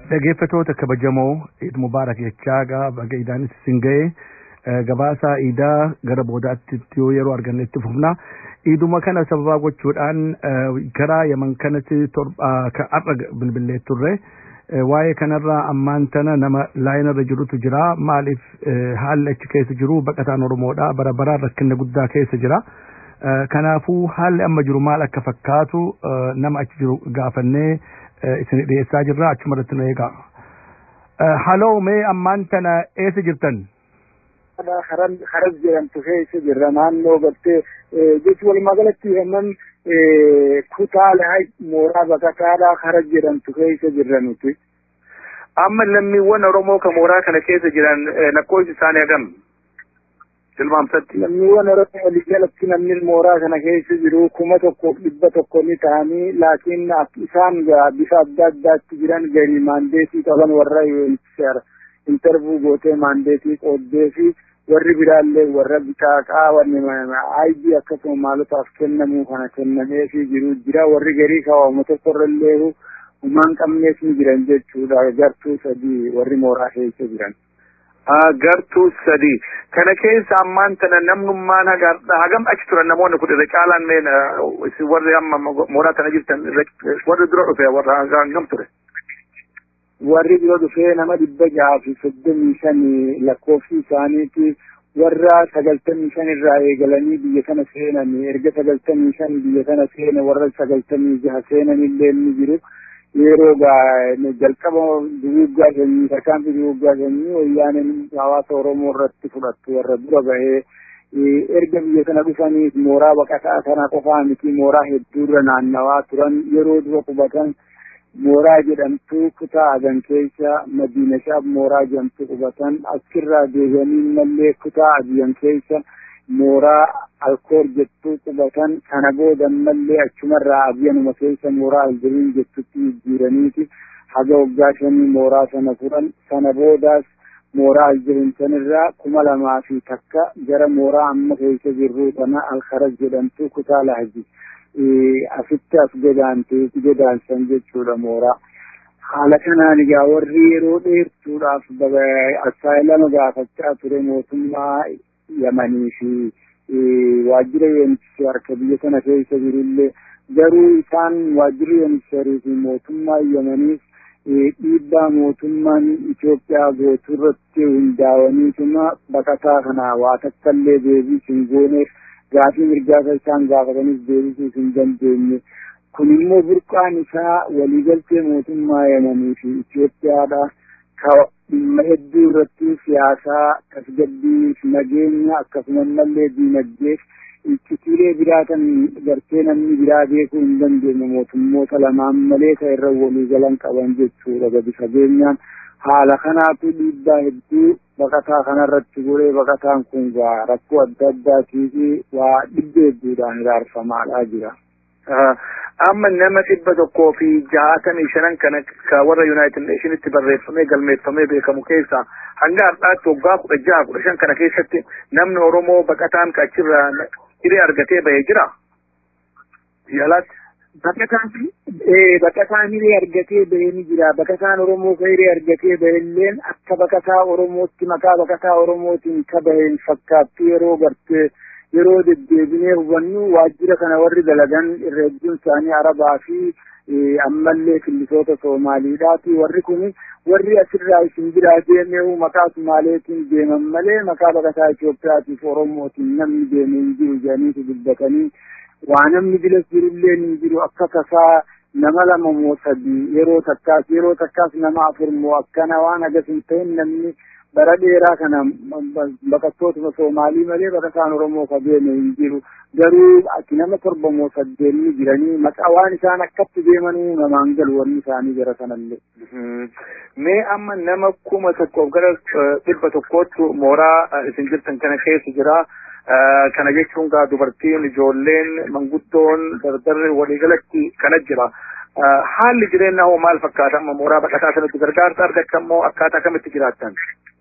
Dhageeffatoota kabajamoo Eid Mubaarak jechaa baga idaanis isin ga'e gabaasaa iidaa gara boodaatti yoo yeroo argannetti fufna. Iiduma kana sababaa gochuudhaan karaa yaman kanatti har'a bilbilee turre. Waa'ee kanarraa ammaan tana nama laayinarra jirutu jira. Maaliif haalli achi keessa jiru baqataan Oromoodha. Bara baraan rakkina guddaa keessa jira. Kanaafuu haalli amma jiru maal akka fakkaatu nama achi jiru gaafannee isin dhiyeessaa jirra achuma irratti nu eegaa. Haloo mee ammaan tana eessa jirtan? Haras jedhamtu keessa jirra naannoo gartee jechuun walumaa galatti hamman kutaalee mooraa baqataadhaa haras jedhamtu keessa jirra nuti. Amma lammiiwwan Oromoo kan mooraa kana keessa jiran lakkoofsi isaanii hagam? Tilmaamsatti. Lammiiwwan Oromoo waliigalatti namni mooraa kana keessa jiru kuma tokkoof dhibba tokko ni ta'anii laakiin isaan bifa adda addaatti jiran gari maandeetii qaban warra intervuu gootee maandeetii qooddee fi warri biraallee warra bitaaqaa wanni aayidii akkasuma maalotaaf kennamuu kana kennamee fi jiru jira warri garii kaawwama tokkorrallee humaan qabnees ni jiran jechuudha gartuu sadii warri mooraa keessa jiran. gartuu sadii kana keessa ammaan tana namnummaan hagam achi turan namoonni kun irra caalaan mee warri amma mooraa tana jirtan warri dura dhufe warra hagam ture. warri dura dhufee nama dhibba jaha fi soddomii shanii lakkoofsi isaaniiti warra sagaltamii shan irraa eegalanii biyya kana seenan erga sagaltamii shan biyya kana seene warra sagaltamii jaha seenan illee ni jiru. yeroo jalqaba duguuggaa sanyii tarkaanfii duguuggaa sanyii wayyaaneen hawaasa oromoo irratti fudhattu warra dura bahee erga biyya kana dhufaniif mooraa baqataa kana qofaa miti mooraa hedduurra naannawaa turan yeroo dura qubatan mooraa jedhamtu kutaa agan keessa madiina shaab mooraa jedhamtu qubatan achirraa deebi'anii mallee kutaa adiyan keessa mooraa alkoor jettu qubatan kana booda mallee achumarraa abyanuma keessa mooraa aljiriin jettutti jijjiiraniiti haga waggaa shanii mooraa sana furan sana boodaas mooraa aljiriin sanirraa kuma lamaa fi takka gara mooraa amma keessa jirru kana alkaras jedhamtu kutaa lahaji asitti as godaantee godaansan jechuudha mooraa. haala kanaan egaa warri yeroo dheertuudhaaf asaayilama gaafachaa ture mootummaa yamanii fi waajjira UNHCR harka biyya kana keessa jirullee garuu isaan waajjirri UNHCR fi mootummaa yamaniif dhiibbaa mootummaan Itoophiyaa gootu irratti hundaa'aniituma baqataa kana waa takkallee deebii hin gooneef gaafii mirgaa isaan gaafatanis deebisuu hin dandeenye. kun immoo burqaan isaa waliigaltee mootummaa yamanii fi Itoophiyaadha. dhimma hedduu irratti siyaasaa tasgabbii nageenya akkasumas mallee diinagdeef iccitiilee biraatan gartee namni biraa beekuu hin dandeenye mootummoota lamaan malee ta'e irra waliigalan qaban jechuudha gadi fageenyaan haala kanaatu dhiibbaa hedduu baqataa kanarratti godhee baqataan kun rakkoo adda addaatii fi waa dhibba hedduudhaan iraarfamaadhaa jira. amma nama dhibba tokkoo fi jahaatamii shanan kana ka warra yuunaayitid neeshinitti barreeffamee galmeeffamee beekamu keessa hanga har'aatti waggaa kudha jaha kudha shan kana keessatti namni oromoo baqataan ka achirraa hiree argatee bahee jira yaalaatti. Baqataan baqataan hiree argatee bahee ni jira. Baqataan Oromoo ka hiree argatee bahilleen akka baqataa Oromootti maqaa baqataa Oromootiin ka baheen fakkaattu yeroo gartee yeroo deddeebinee hubannu waajjira kana warri dalagan irra hedduun isaanii arabaa fi ammallee killisoota soomaaliidhaati warri kun warri asirraa isin biraa deemee maqaa sumaaleetiin deeman malee maqaa baqataa Itoophiyaatiif oromootiin namni deemee hin jiru jedhaniitu dubbatanii waa namni bilas jirullee hin jiru akka tasaa nama lama moo sadii yeroo takkaas yeroo takkaas nama afur moo akkana waan agas hin ta'in namni bara dheeraa kana baqattootuma soomaalii malee baqataan oromoo ka deeme hin jiru garuu ati nama torba moo saddeet ni jiranii maqaa waan isaan akkatti deemanuu namaan galu wanni isaanii jara sanallee. Mee amma nama kuma tokkoof gara dhibba tokkootti mooraa isin jirtan kana keessa jira. Kana jechuun gaa dubartiin ijoolleen manguddoon dardarri waliigalatti kana jira. Haalli jireenyaa hoo maal fakkaata amma mooraa baqataa sanatti gargaarsa argatan moo akkaataa kamitti jiraattan?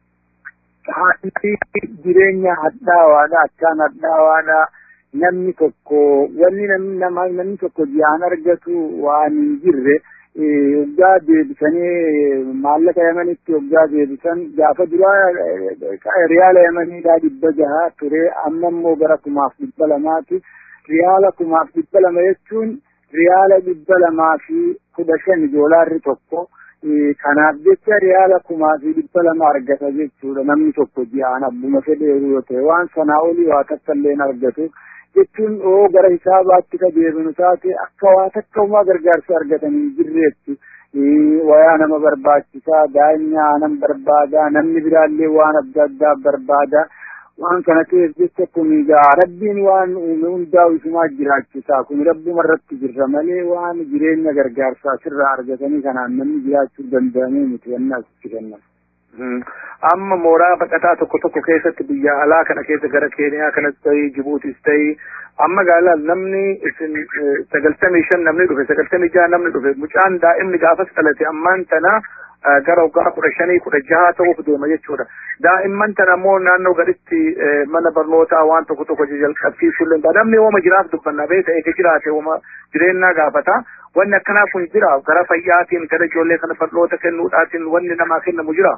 haalli jireenya hadhaawaadha akkaan hadhaawaadha namni tokko wanni namni nama namni tokko ji'aan argatu waan hin jirre waggaa deebisanii maallaqa yamanitti waggaa deebisan gaafa duraa riyaala yamaniidhaa dhibba jaha ture amma immoo gara kumaaf dhibba lamaati riyaala kumaaf dhibba lama jechuun riyaala dhibba lamaa fi kudha shan doolaarri tokko kanaaf jecha riyaala kumaa fi dhibba lama argata jechuudha namni tokko ji'aan abbuma fedheeru yoo ta'e waan sanaa olii waa takka illee argatu jechuun oo gara hisaabaatti ka deebinu taate akka waa takka umaa gargaarsa argatanii jirreetti wayaa nama barbaachisaa daa'imni aanan barbaada namni biraallee waan adda addaa barbaada waan kana ta'eef jecha kun egaa rabbiin waan uume hundaa isumaa jiraachisaa kun rabbuma irratti jirra malee waan jireenya gargaarsaa sirraa argatanii kanaan namni jiraachuu danda'amee miti wanni asitti kennan. Amma mooraa baqataa tokko tokko keessatti biyya alaa kana keessa gara Keeniyaa kanas ta'ii Jibuutis ta'ii amma gaala namni isin sagaltamii shan namni dhufe sagaltamii jaha namni dhufe mucaan daa'imni gaafas dhalate ammaan tana gara waggaa kudha shanii kudha jaha ta'uuf deema jechuudha. Daa'imman tana immoo naannoo gaditti mana barnootaa waan tokko tokko jalqabsiisuu danda'a. Namni ooma jiraaf dubbanna beeta eega jiraate ooma jireenyaa gaafata. Wanni akkanaa kun jira gara fayyaatiin gara ijoollee kana fal'oota kennuudhaatiin wanni namaa kennamu jira.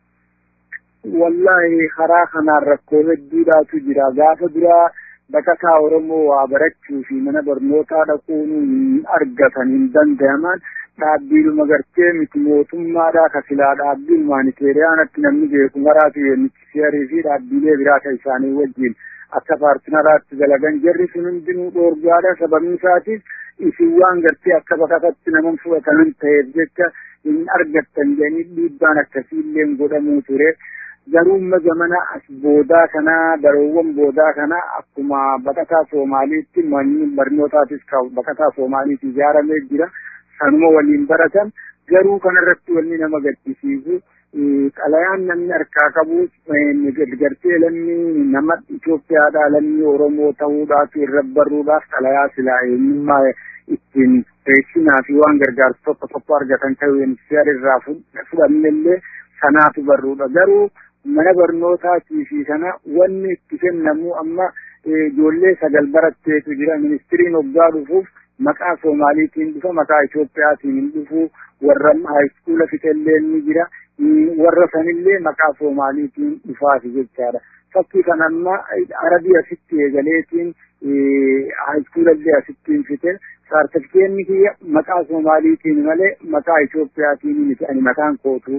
Wallaahi karaa kanaan rakkoo hedduudhaatu jira. Gaafa duraa baqataa Oromoo waa barachuu fi mana barnootaa dhaquun hin argatan hin danda'aman. dhaabbiidhuma gartee miti mootummaadhaa ka silaa dhaabbii humaaniteeriyaanatti namni beeku maraatu UNHCR fi dhaabbiilee biraa ka isaanii wajjin akka paartinaraatti dalagan jarri sun hundinuu dhoorgaadha sababni isaatiif isin waan gartee akka baqatatti nama fudhataman ta'eef jecha hin argattan jedhanii dhiibbaan akkasiillee godhamuu ture. Garuu zamana as boodaa kana baroowwan boodaa kana akkuma baqataa Soomaaliitti manni barnootaatis baqataa Soomaaliitti ijaaramee jira. kanuma waliin baratan garuu kanarratti wanni nama gaddisiisu xalayaan namni harkaa qabu gartee lammii nama Itoophiyaadhaa lammii Oromoo ta'uudhaaf irra barruudhaaf xalayaa silaa eenyummaa ittiin beeksisnaa fi waan gargaarsu tokko tokko argatan ta'uu UNHCR irraa fudhannellee sanaatu barruudha garuu mana barnootaatii fi kana wanni itti kennamu amma ijoollee sagal baratteetu jira ministiriin hoggaa dhufuuf maqaa Soomaaliitiin dhufa maqaa Itoophiyaatiin hin dhufu warra haayiskuula fixellee ni jira warra sanillee maqaa Soomaaliitiin dhufaati jechaadha. Fakkii kana amma arabii asitti eegaleetiin haayiskuulallee asittiin fite saartifikeetni kiyya maqaa Soomaaliitiin malee maqaa Itoophiyaatiin miti ani mataan kootu.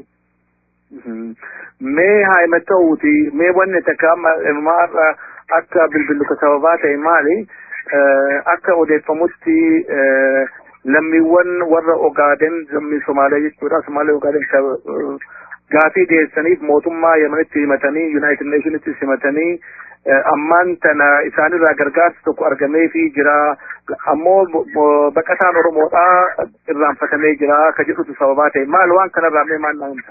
Mee haima ta'uuti mee wanni takka amma akka bilbiluka sababaa ta'e maali? akka odeeffamutti lammiiwwan warra Ogaaden lammii Somaalee jechuudha. Somaalee Ogaaden gaafii dhiyeessaniif mootummaa Yemenitti himatanii Yuunaayitid Neeshinitti himatanii ammaan tana isaanirraa gargaarsi tokko argameefii jira. Ammoo baqataan Oromoodhaa irraanfatamee jira ka jedhutu sababaa ta'e maal waan kanarraa mee maal naa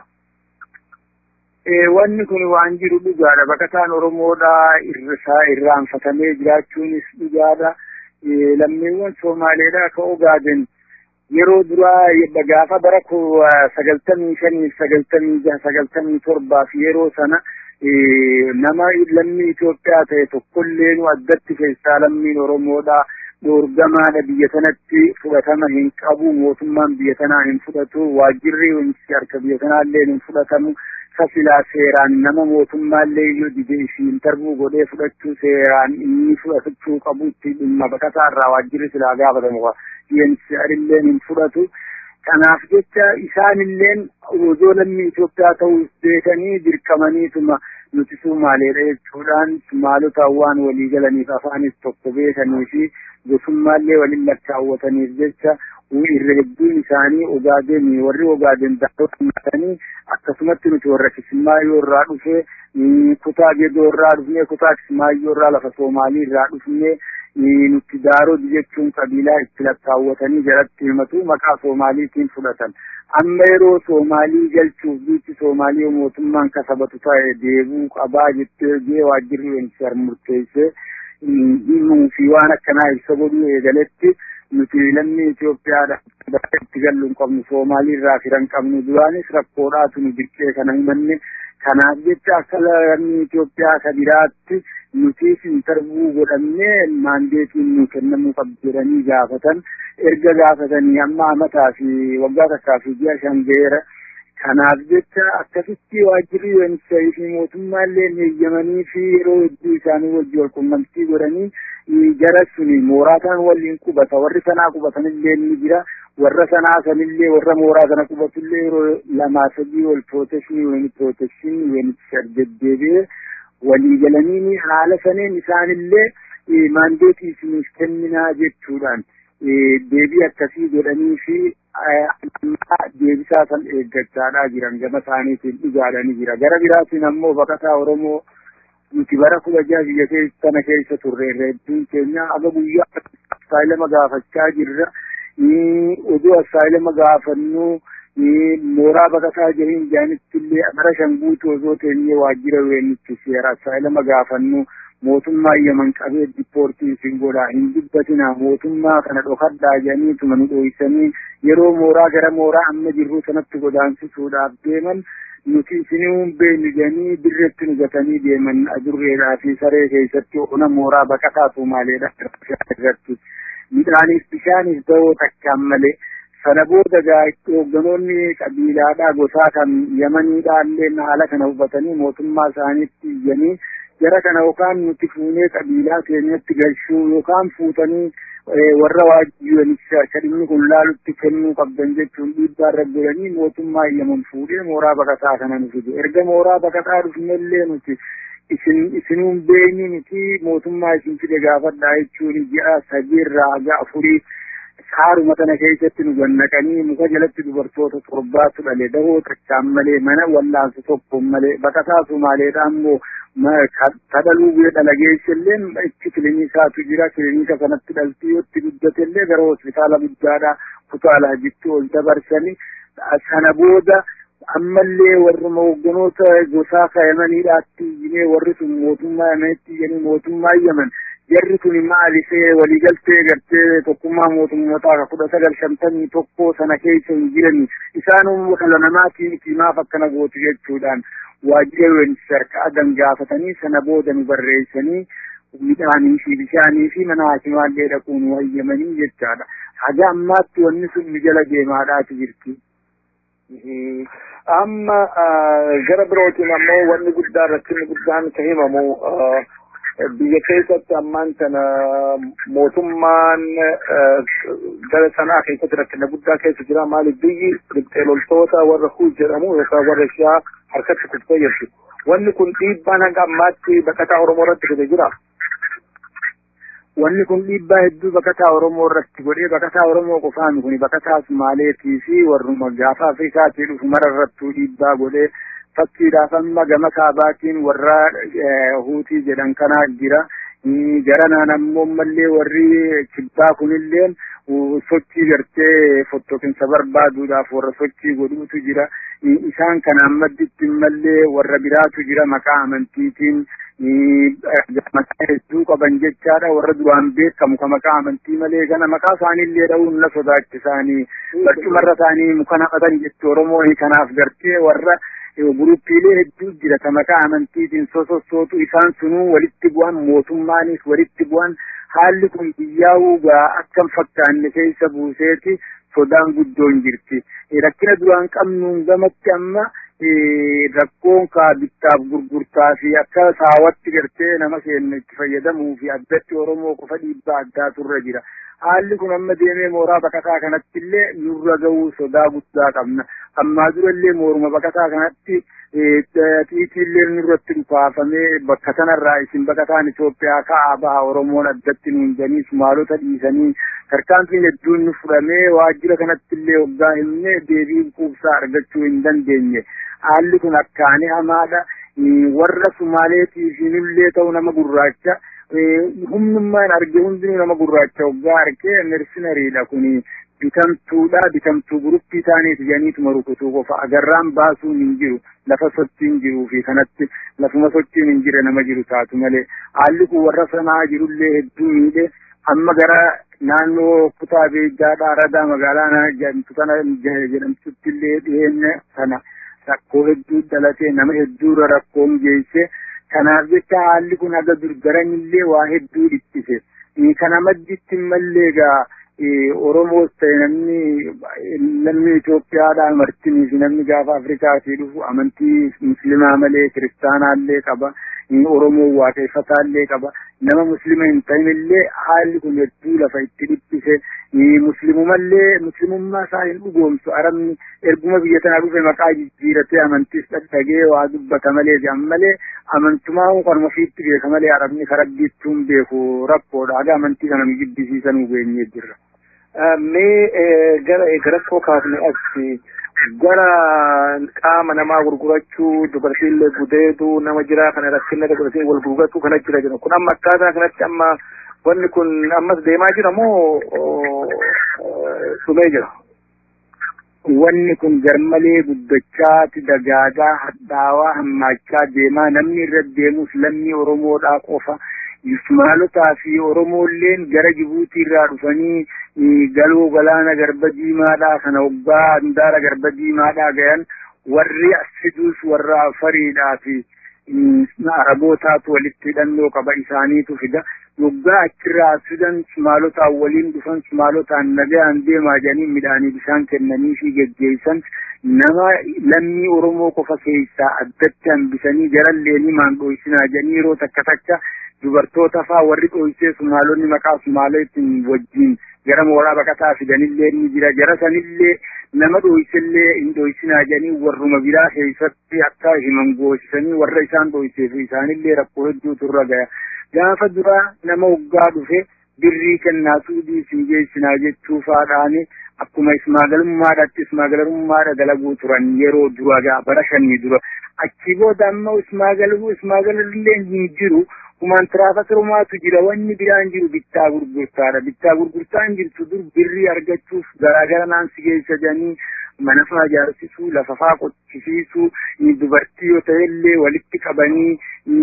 wanni kun waan jiru dhugaadha baqataan oromoodha irrisaa irraanfatamee jiraachuunis dhugaadha lammiiwwan soomaaleedha ka ogaaden yeroo duraa gaafa bara sagaltamii shanii sagaltamii jaha sagaltamii torbaaf yeroo sana nama lammii Itoophiyaa ta'e tokkollee nu addatti keessaa lammiin oromoodha dhoorgamaadha biyya sanatti fudhatama hin qabu mootummaan biyya tanaa hin fudhatu waajjirri harka biyya tanaallee hin fudhatamu kasilaa seeraan nama mootummaallee iyyuu dide isiin darbuu godhee fudhachuu seeraan inni fudhachuu qabu itti dhimma baqataa irraa waajjirri silaa gaafatamu UNHCR hin fudhatu. Kanaaf jecha isaanilleen osoo lammii Itoophiyaa ta'uu beekanii dirqamaniituma nuti Sumaaleedha jechuudhaan Sumaalotaan waan walii galaniif afaanis tokko beekanii fi gosummaallee waliin lakkaawwataniif jecha irra hedduun isaanii Ogaaden warri Ogaaden daawwatanii akkasumatti nuti warra Kismaayyoo irraa dhufe kutaa Gedoo irraa dhufne kutaa Kismaayyoo irraa lafa Soomaalii irraa dhufne nuti Daarodi jechuun qabiilaa itti lakkaawwatanii jalatti himatu maqaa Soomaaliitiin fudhatan. Amma yeroo Soomaalii galchuuf biitti Soomaalii mootummaan kasabatu ta'e deebuu qabaa jettee jee waajjirri UNHCR murteessee himuu fi waan akkanaa ibsa godhuu eegaletti nuti lammii Itoophiyaadha itti gallu hin qabnu Soomaalii irraa firan qabnu duraanis rakkoodhaatu nu dirqee kana himanne kanaaf jecha akka lammii Itoophiyaa ka biraatti nutis intarbuu godhamnee maandeetiin nu kennamuu qabdi jedhanii gaafatan erga gaafatanii amma amataa fi waggaa takkaa fi ji'a shan ga'eera. Kanaaf jecha akkasitti waajjirri UNHCR fi mootummaallee eeyyamanii fi yeroo hedduu isaanii wajji wal qunnamtii godhanii gara suni mooraataan waliin qubata warri sanaa qubatanillee ni jira warra sanaa sanillee warra mooraa sana qubatullee yeroo lamaa sadii wal prootekshinii wayini prootekshinii UNHCR deddeebi'ee walii galanii haala saneen isaanillee maandeetii isiniif kenninaa jechuudhaan deebii akkasii godhanii fi deebisaa san eeggachaadhaa jiran gama isaaniitiin dhugaadhanii jira gara biraatiin ammoo baqataa oromoo nuti bara kudha jaha biyya kana keessa turre hedduun keenya aga guyyaa asaayilama gaafachaa jirra oduu asaayilama gaafannu mooraa baqataa jiriin jaanitti illee bara shan guutuu osoo teenyee waajjira weenitti seera asaayilama gaafannu mootummaa yaman qabee diippoortii isin godhaa hin dubbatina mootummaa kana dhokadhaa jedhaniituma nu dhoysanii yeroo mooraa gara mooraa amma jirru sanatti godaansisuudhaaf deeman nuti isinii beeknu jedhanii dirreetti nu gatanii deeman adurreedhaa fi saree keessatti ona mooraa baqataa tumaaleedha irratti midhaaniif bishaaniif da'oo takkaan malee sana booda hoogganoonni qabiilaadhaa gosaa kan yamaniidhaallee haala kana hubatanii mootummaa isaaniitti iyyanii jara kana yookaan nuti fuunee qabiilaa keenyatti galchuu yookaan fuutanii warra waajjiranicha kadhinni kun laalutti kennuu qabdan jechuun dhiibbaa irra godhanii mootummaa iyyaman fuudhee mooraa baqataa kana nu fide erga mooraa baqataa dhufnellee nuti isin isinuun beenyi miti mootummaa isin fide gaafadhaa jechuun ji'a sadiirraa haga afurii haaruma kana keessatti nu gannaqanii muka jalatti dubartoota torbaatu dhale dahoo takkaan malee mana wallaansa tokko malee baqataa sumaaleedha ammoo kadhaluu biyya dhalageessillee itti kiliniikaatu jira kilinika kanatti dhaltii yotti guddatellee gara hospitaala guddaadha kutaalaa jitti ol dabarsanii sana booda ammallee warruma hoogganoota gosaa kayamaniidhaatti iyyinee warri sun mootummaa yamanitti iyyanii mootummaa yaman jarri kun maalisee waliigaltee gartee tokkummaa mootummootaa ka kudha sagal shantamii tokko sana keessa hin jirani isaanuma dhala namaatii miti maaf akkana gootu jechuudhaan waajjira UNHCR ka'adan gaafatanii sana booda nu barreessanii midhaanii fi bishaanii fi mana haakimaallee dhaquun nu hayyamanii jechaadha. Haga ammaatti wanni sun nu jala deemaadhaati jirti. Amma gara birootiin ammoo wanni guddaa rakkinni guddaan ka himamu biyya keessatti ammaan kana mootummaan gara sanaa keessatti rakkina guddaa keessa jira maaliif biyyi riphxee loltoota warra huus jedhamu yookaan warra ishaa harkatti kuttee jirti. Wanni kun dhiibbaan hanga ammaatti baqataa Oromoo irratti fide jira. Wanni kun dhiibbaa hedduu baqataa Oromoo irratti godhee baqataa Oromoo qofaan kun baqataa Sumaaleetii fi warruma gaafa Afrikaatii dhufu mara irrattuu dhiibbaa godhee fakkiidhaaf amma gama kaabaatiin warra huutii jedhan kana jira. Garanaan ammoo mallee warri kibbaa kunillee sochii gartee fottoqinsa barbaaduudhaaf warra sochii godhuutu jira. Isaan kanaan madditti mallee warra biraatu jira maqaa amantiitiin maqaa hedduu qaban jechaadha warra duraan beekamu ka maqaa amantii malee gana maqaa isaaniillee dha'uun na sodaachisaanii barcumarra isaanii muka naqatan jechu Oromoo kanaaf gartee warra guruppiilee hedduu jira ka maqaa amantiitiin sosossootu isaan sunuu walitti bu'an mootummaanis walitti bu'an haalli kun biyyaa'uu gaa akkam fakkaanne keessa buuseeti sodaan guddoon jirti rakkina duraan qabnuun gamatti amma rakkoon kaa bittaaf gurgurtaa fi akka saawatti gartee nama keenya itti fayyadamuu fi addatti oromoo qofa dhiibbaa addaa turre jira haalli kun amma deemee mooraa baqataa kanatti illee nurra ga'uu sodaa guddaa qabna ammaa durallee mooruma baqataa kanatti xiitiillee nurratti dhufaafamee bakka sanarraa isin baqataan Itoophiyaa ka'aa baha Oromoon addatti nuun janii Sumaalota dhiisanii tarkaanfiin hedduun nu fudhamee waajjira kanatti illee waggaa himne deebii quubsaa argachuu hin dandeenye haalli kun akkaanii hamaadha warra Sumaaleetiif illee ta'u nama gurraacha humnummaan arge hundinuu nama gurraacha waggaa argee mersinariidha kuni bitamtuudha bitamtuu guruppii isaaniif janiituma rukutuu qofa agarraan baasuun hin jiru lafa sochiin jiruu fi kanatti lafuma sochiin hin jire nama jiru taatu malee haalli kun warra sanaa jirullee hedduu miidhe amma gara naannoo kutaa beeyyaadhaa aradaa magaalaa jedhamtu kana jedhamtutti illee dhiyeenya sana rakkoo hedduu dhalatee nama hedduurra rakkoon geesse kanaaf jecha haalli kun haga durgaranillee waa hedduu dhiphise kana madditti mallee egaa Oromoos ta'e namni namni Itoophiyaadhaan martinii fi namni gaafa Afrikaatii dhufu amantii muslimaa malee kiristaanaallee qaba. Oromoo waaqeffataallee qaba. Nama muslima hin ta'inillee haalli kun hedduu lafa itti dhiphise. Muslimumallee muslimummaa isaa hin dhugoomsu. Arabni erguma biyya tana dhufe maqaa jijjiiratee amantiis dhagee waa dubbata malee jedhan malee amantumaa kanuma ofiitti beeka malee arabni karabbiitti hin beeku rakkoodha. Haga amantii kana nu jibbisiisan nu geenyee jirra. Mee gara rakkoo kaafne as gara qaama namaa gurgurachuu dubartiillee gudeetu nama jira kana rakkina dubartiin wal gurgurachuu kana jira jedhu kun amma akkaataa kanatti amma wanni kun ammas deemaa jira moo dhumee jira? Wanni kun garmalee guddachaati dagaagaa hadhaawaa hammaachaa deemaa namni irra deemus lammii Oromoodhaa qofa. Ismaalotaa fi Oromoolleen gara Jibuutii irraa dhufanii galoo galaana garba diimaadhaa kana waggaa handaara garba diimaadhaa gayan warri asiduus warra afariidhaa fi arabootaatu walitti hidhannoo qaba isaaniitu fida. Waggaa achirraa fidan Sumaalotaan waliin dhufan Sumaalotaan nagayaan deemaa jedhanii midhaanii bishaan kennanii fi geggeessan nama lammii Oromoo qofa keessaa addatti hambisanii garalleeni maan dho'isinaa jedhanii yeroo takka takka dubartoota faa warri dho'isee Sumaalonni maqaa Sumaaleetiin wajjin gara mooraa baqataa fidanillee ni jira jara sanillee nama dho'isellee hin dho'isinaa jedhanii warruma biraa keessatti akka himan goosisanii warra isaan dho'iseef isaanillee rakkoo hedduutu irra gaya. Gaafa duraa nama waggaa dhufe birrii kennaa suudii isin geessinaa jechuu faadhaani akkuma ismaagalummaadhaatti ismaagalummaadha dalaguu turan yeroo dura gaa bara shanii dura achi booda amma ismaagaluu ismaagalillee hin jiru kumaan tiraafikrumaatu jira wanni biraan jiru bittaa gurgurtaadha bittaa gurgurtaan jirtu dur birrii argachuuf garaagara naan si geessa jedhanii mana faa ijaarsisuu lafa faa qochisiisuu dubartii yoo ta'ellee walitti qabanii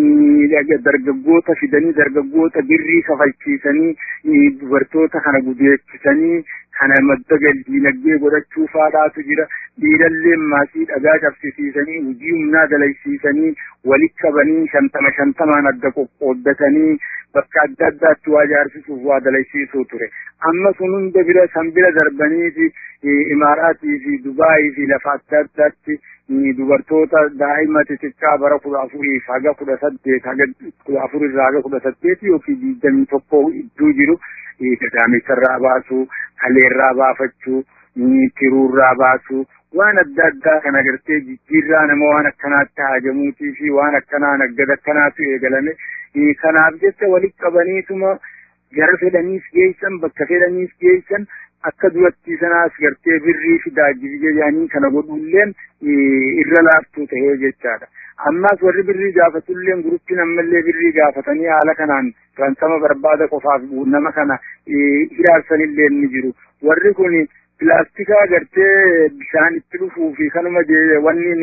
dargaggoota fidanii dargaggoota birrii kafalchiisanii dubartoota kana gudeechisanii kana madda dinagdee godhachuu faadhaatu jira dhiirallee maasii dhagaa cabsisiisanii hojii humnaa dalaysiisanii walitti qabanii shantama shantamaan adda qoqqooddatanii bakka adda addaatti waa ijaarsisuuf waa dalaysiisuu ture amma sun hunda bira san bira darbaniiti imaaraatii fi dubaayii fi lafa adda addaatti dubartoota daa'ima xixiqqaa bara kudha afuriif haga kudha saddeet haga kudha afurirraa haga kudha saddeet yookiin digdamii tokko iddoo jiru gadaamessarraa baasuu kaleerraa baafachuu tiruurraa baasuu waan adda addaa kan agartee jijjiirraa nama waan akkanaatti haajamuutii fi waan akkanaa naggada akkanaatu eegalame kanaaf jecha walitti qabaniituma gara fedhaniis geessan bakka fedhaniis geessan akka duratti sanaas gartee birrii fidaa jedhanii kana godhulleen irra laaftuu ta'ee jechaadha. Ammaas warri birrii gaafatulleen guruppiin ammallee birrii gaafatanii haala kanaan ransama barbaada qofaaf nama kana hiraarsanillee ni jiru. Warri kun pilaastikaa gartee bishaan itti dhufuu fi kanuma wanni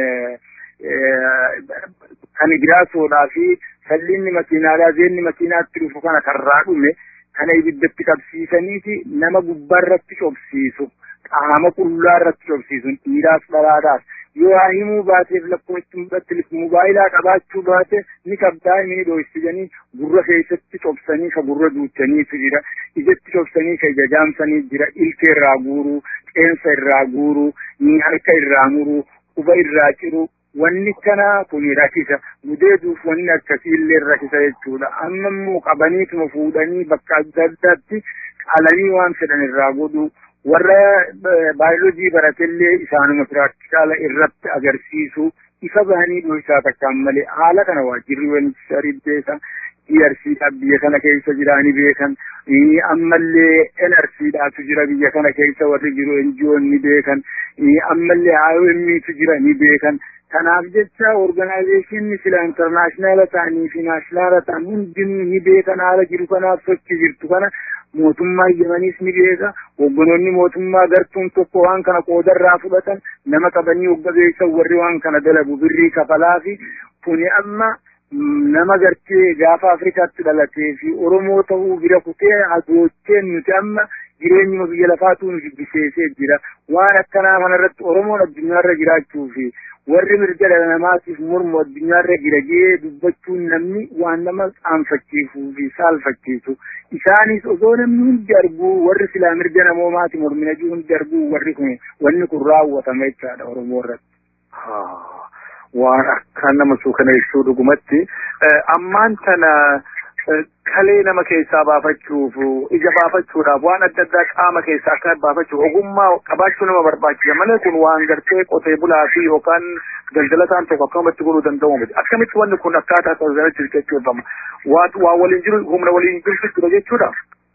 kan giraasoodhaa fi salliinni makiinaadhaa zeenni makiinaatti dhufu kana karraa dhume kana ibiddatti qabsiisaniiti nama gubbaarratti cobsiisu qaama qullaarratti cobsiisu dhiiraas dhalaadhaas yoo haa himuu baateef lakkoofatti mudhatti mobaayilaa qabaachuu baate ni qabdaa ni dho'isanii gurra keessatti cobsanii ka gurra duuchaniitu jira ijatti cobsanii ka ija jaamsanii jira ilka irraa guuruu qeensa irraa guuruu ni harka irraa muruu quba irraa ciruu wanni kana kun rakkisa gudeeduuf wanni akkasiillee rakkisa jechuudha amma immoo qabaniituma fuudhanii bakka adda addaatti qalanii waan fedhan irraa godhu warra baayoloojii baratellee isaanuma piraktikaala irratti agarsiisu ifa bahanii dho'isaa takkaan malee haala kana waajjirri walitti beeka DRCdhaaf biyya kana keessa jiraanii beekan ammallee NRCdhaatu jira biyya kana keessa warri jiru NGO'n ni beekan ammallee IOM'tu jira ni beekan kanaaf jecha organaayizeeshinni sila intarnaashinaala ta'anii fi naashinaala ta'an hundinuu ni beekan haala jiru kanaaf sochii jirtu kana mootummaa yemaniis ni beeka hogganoonni mootummaa gartuun tokko waan kana qoodarraa fudhatan nama qabanii hogga beeksan warri waan kana dalagu birrii kafalaa fi kuni amma nama gartee gaafa afrikaatti dhalatee fi oromoo ta'uu bira kutee agoocheen nuti amma jireenyuma biyya lafaatu nu jibbiseesee jira waan akkanaa kanarratti oromoon addunyaarra jiraachuu fi warri mirga dhala namaatiif mormu addunyaarra jira jee dubbachuun namni waan nama qaanfachiisuu fi saalfachiisu isaanis osoo namni hundi arguu warri silaa mirga namoomaati mormina juu hundi arguu warri kun wanni kun raawwatama jechaadha oromoo irratti. waan akka nama suukaneessuu dhugumatti ammaan tana kalee nama keessaa baafachuuf ija baafachuudhaaf waan adda addaa qaama keessaa akka baafachuuf ogummaa qabaachuu nama barbaachisa malee kun waan gartee qotee bulaa fi yookaan daldalataan tokko akkamatti godhuu danda'u miti akkamitti wanni kun akkaataa tajaajilatti jechuudhama waa waliin jiru humna waliin jirtu jechuudha.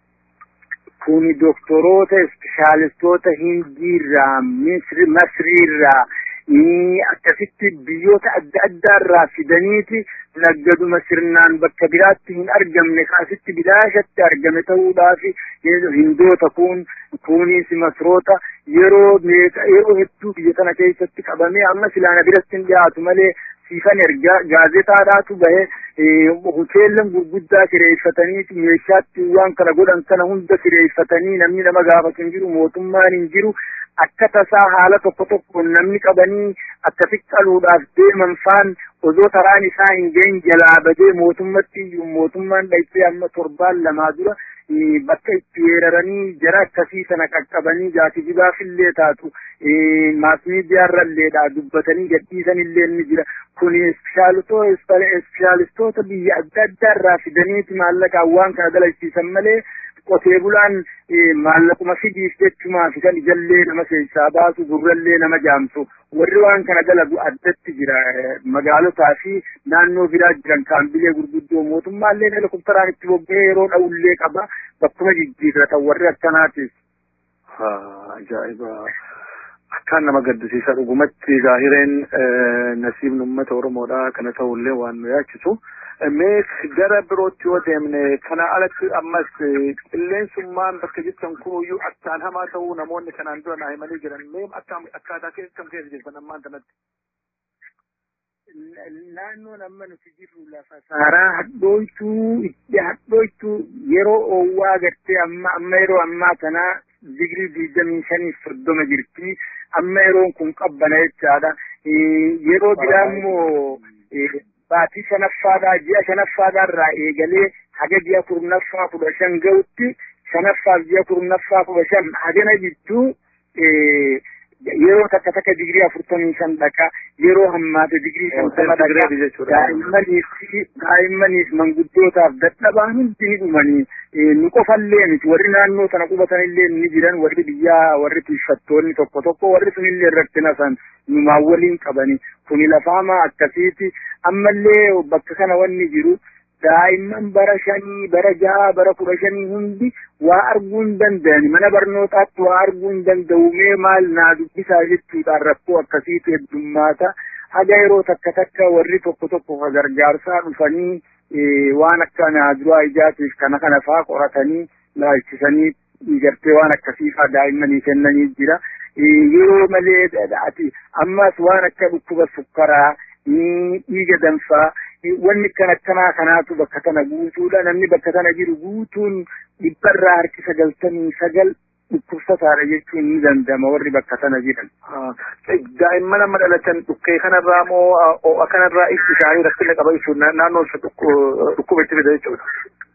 Kuni doktoroota ispeeshaalistoota hindiirraa masriirraa akkasitti biyyoota adda addaa irraa fidaniiti naggaduma sirnaan bakka biraatti hin argamne kaasitti bilaashatti argame ta'uudhaaf hindoota kun kunis masroota yeroo yeroo hedduu biyya kana keessatti qabamee amma silaana biratti hin dhiyaatu malee siifan ergaa gaazexaadhaatu bahe hoteellan gurguddaa kireeffatanii meeshaatti waan kana godhan kana hunda kireeffatanii namni nama gaafatu hin jiru mootummaan hin jiru akka tasaa haala tokko tokkoon namni qabanii akka xiqqaluudhaaf deeman faan osoo taraan isaa hin ga'in jalaa badee mootummatti iyyuu mootummaan dhayxee amma torbaan lamaa dura bakka itti weeraranii jara akkasii sana qaqqabanii jaatijibaafillee taatu maasmiidiyaarralleedha dubbatanii gadhiisanillee ni jira kun ispeeshaalistoota biyya adda addaa irraa fidaniiti maallaqaan waan kana dalagsiisan malee qotee bulaan maallaquma fidiif jechumaa fidan ijallee nama keessaa baasu gurrallee nama jaamsu warri waan kana dalagu addatti jira magaalotaa fi naannoo biraa jiran kaambilee gurguddoo mootummaallee helikopteraan itti bobba'ee yeroo dha'ullee qaba bakkuma jijjiirratan warri akkanaatis. Ajaa'iba! Akkaan nama gaddisiisa dhugumatti zaahireen nasiibni uummata Oromoodhaa kana ta'ullee waan nu yaachisu. mee gara birootti yoo deemne kana alatti ammas qilleensummaan bakka jirtan kunuyyuu akkaan hamaa ta'uu namoonni kanaan dura naa himanii jiran mee akkaataa kam keessa jirtan ammaan kanatti. Naannoon amma nuti jirru lafa saaraa hadhooytuu itti hadhooytuu yeroo oowwaa gartee amma amma yeroo ammaa kanaa digirii digdamii shaniif soddoma jirti amma yeroon kun qabbana jechaadha yeroo biraa immoo baatii shanaffaadhaa ji'a shanaffaadhaa irraa eegalee haga ji'a kurnaffaa kudha shan ga'utti shanaffaaf ji'a kurnaffaa kudha shan hagana jidduu yeroo takka takka digirii afurtamii shan dhaqa yeroo hammaate digirii shantama dhaqa daa'immaniif daa'immaniif manguddootaaf dadhabaan hundi ni dhumanii nu qofallee miti warri naannoo sana qubatanillee ni jiran warri biyyaa warri tiiffattoonni tokko tokko warri sunillee irratti nasan numaan waliin qabani kuni lafaamaa akkasiiti ammallee bakka kana wanni jiru daa'imman bara shanii bara jaha bara kudha shanii hundi waa arguu hin danda'ani mana barnootaatti waa arguu hin danda'u mee maal naa dubbisaa jechuudhaan rakkoo akkasiitu heddummaata haga yeroo takka takka warri tokko tokko ka gargaarsaa dhufanii waan akka naaduraa ijaatiif kana kana faa qoratanii laalchisanii gartee waan akkasii faa daa'immanii kennanii jira yeroo malee ati ammas waan akka dhukkuba sukkaraa dhiiga danfaa wanni kan akkanaa kanaatu bakka kana guutuudha namni bakka kana jiru guutuun dhibbarraa harki sagaltamii sagal dhukkubsataadha jechuun ni danda'ama warri bakka sana jiran. Daa'imman amma dhalatan dhukkee kanarraa moo kanarraa itti isaanii rakkina qaba jechuun naannoon dhukkuba itti fida jechuudha.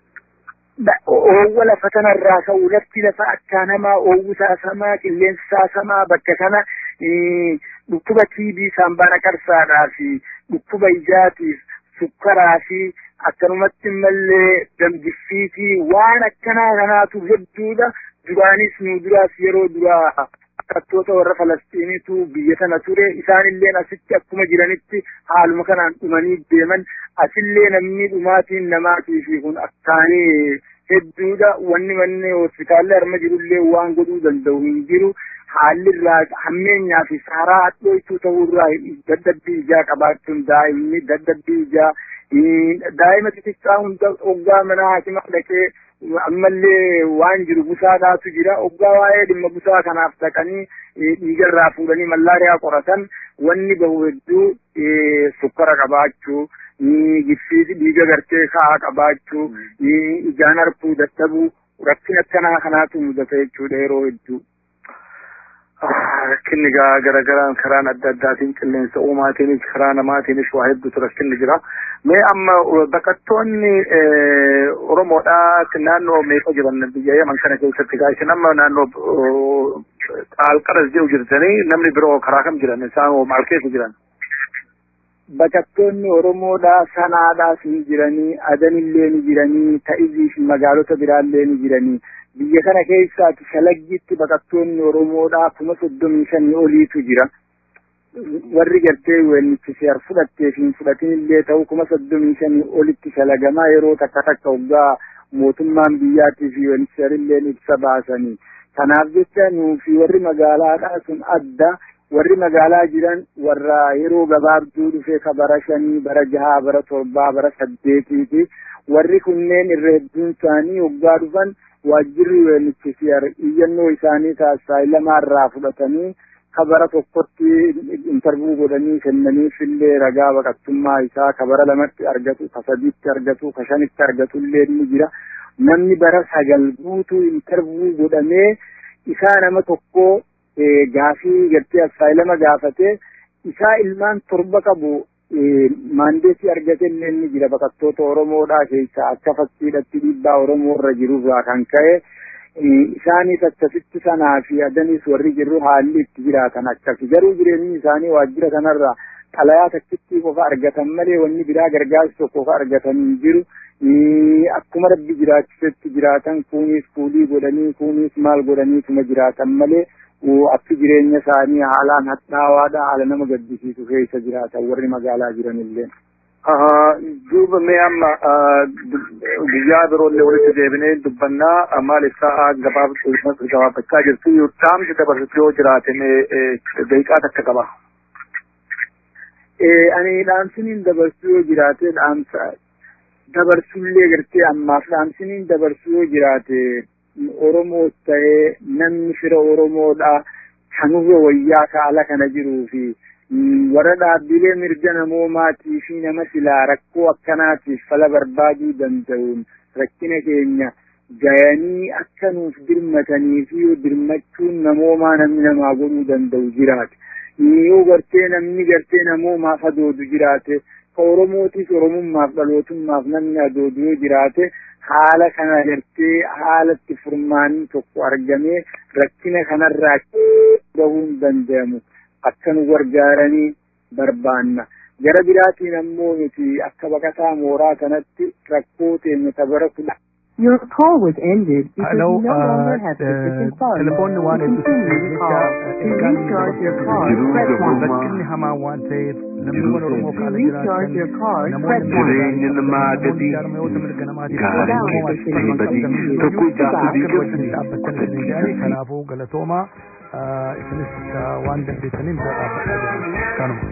Oowwa lafa kanarraa ka'u lafti lafa akkaan hamaa oowwisaa samaa qilleensisaa samaa bakka kana dhukkuba tiibii saambaa naqarsaadhaa fi dhukkuba ijaatiif sukkaraa fi akkanumatti mallee damgiffiitii waan akkanaa kanaatu hedduudha duraanis nu duraas yeroo duraa barattoota warra falastiinitu biyya tana ture isaanilleen asitti akkuma jiranitti haaluma kanaan dhumanii deeman asillee namni dhumaatiin namaatii fi kun akkaanii hedduudha wanni manni hospitaalli harma jirullee waan godhuu danda'u hin jiru haalli irraa hammeenyaa fi saaraa hadhooytuu ta'uu irraa dadhabbii ijaa qabaachuun daa'imni dadhabbii ijaa daa'ima xixiqqaa hunda oggaa mana haakimaa dhaqee ammallee waan jiru busaadhaatu jira oggaa waa'ee dhimma busaa kanaaf dhaqanii dhiigarraa fuudhanii mallaariyaa qoratan wanni bahu hedduu sukkara qabaachuu giffii dhiiga gartee ka'aa qabaachuu ijaan arguu dadhabuu rakkina akkanaa kanaatu mudata jechuudha yeroo hedduu. Rakkinni garagaraan karaan adda addaatiin qilleensa uumaatiinis karaa namaatiinis waa hedduutu rakkinni jira. Mee amma baqattoonni Oromoodhaa naannoo meeqa jiran biyya Yaman kana keessatti gaa isin amma naannoo Alqaras jiru jirtanii namni biroo karaa kam jiran isaan maal keessa jiran? Baqattoonni Oromoodhaa sanaadhaas ni jiranii, adanillee ni jiranii, ta'izii fi magaalota biraallee ni jiranii. biyya kana keessaati shalaggitti baqattoonni Oromoodhaa kuma soddomii shanii oliitu jira. Warri gartee weellichi seer fudhattee fi hin fudhatin illee ta'u kuma soddomii shanii olitti shalagamaa yeroo takka takka waggaa mootummaan biyyaatii fi weelliseerillee ibsa baasanii. Kanaaf jecha nuu fi warri magaalaadhaa sun adda warri magaalaa jiran warra yeroo gabaabduu dhufee ka bara shanii, bara jahaa, bara torbaa, bara saddeetiiti. Warri kunneen irra hedduun isaanii waggaa dhufan waajjirri weellichisiar iyyannoo isaanii taasisaa lamaarraa fudhatanii ka bara tokkotti intarvuu godhanii kennaniif illee ragaa baqattummaa isaa ka bara lamatti argatu ka sadiitti argatu ka shanitti argatu illee ni jira namni bara sagal guutuu intarvuu godhamee isaa nama tokko gaafii gartee assaayilama gaafate isaa ilmaan torba qabu maandeetii argate illee ni jira baqattoota Oromoodhaa keessaa akka fakkiidhatti dhiibbaa Oromoo irra jirurraa kan ka'e isaanis akkasitti sanaa fi adanis warri jirru haalli itti jiraatan akkasi garuu jireenyi isaanii waajjira kanarraa xalayaa takkitti qofa argatan malee wanni biraa gargaarsi tokko qofa argatan hin jiru akkuma rabbi jiraachisetti jiraatan kunis kuulii godhanii kunis maal godhaniituma jiraatan malee akki jireenya isaanii haalaan hadhaawaadha haala nama gaddisiisu keessa jiraatan warri magaalaa jiran illee. duuba mee amma guyyaa biroollee walitti deebinee dubbannaa maaliif sa'a gabaabachaa jirtu dhaamsi dabarsitu yoo jiraate mee daqiiqaa takka qaba. Ani dhaamsiniin dabarsuu yoo jiraate dhaamsa dabarsullee gartee ammaaf dhaamsiniin dabarsuu yoo jiraate Oromoos ta'ee namni fira Oromoodha kanurra wayyaa kaala kana jiruu fi warra dhaabbilee mirga namoomaatii fi nama silaa rakkoo akkanaatiif fala barbaaduu danda'uun rakkina keenya gayanii akka nuuf dirmatanii fi dirmachuun namoomaa namni namaa godhuu danda'u jiraate. Yoo gartee namni gartee namoomaaf adoodu jiraate ka Oromootis Oromummaaf dhalootummaaf namni adoodu yoo jiraate haala kana gartee haalatti furmaanii tokko argamee rakkina kanarraa bahuun danda'amu. akka nu gargaaranii barbaanna. Gara biraatiin ammoo nuti akka baqataa mooraa kanatti rakkoo teenya tabara kudha. Your call was ended because Hello, you no longer uh, have the sufficient funds telephone to one is continue the call. To recharge your card, press one. rakkinni hamaa waan ta'eef namni Jiruu wal Oromoo To kaala recharge your card, press namoonni one. Jireenya namaa gadi jaarmayoota mirga namaatiif gaarii Oromoo keessatti wajjin badii qabdan tokko iyyuu ijaarsa akka diigatti wajjin dhaabbattan isin jedhanii kanaafuu galatoomaa isinis waan dandeessaniin bira dhaabbachaa jirtu kanuma.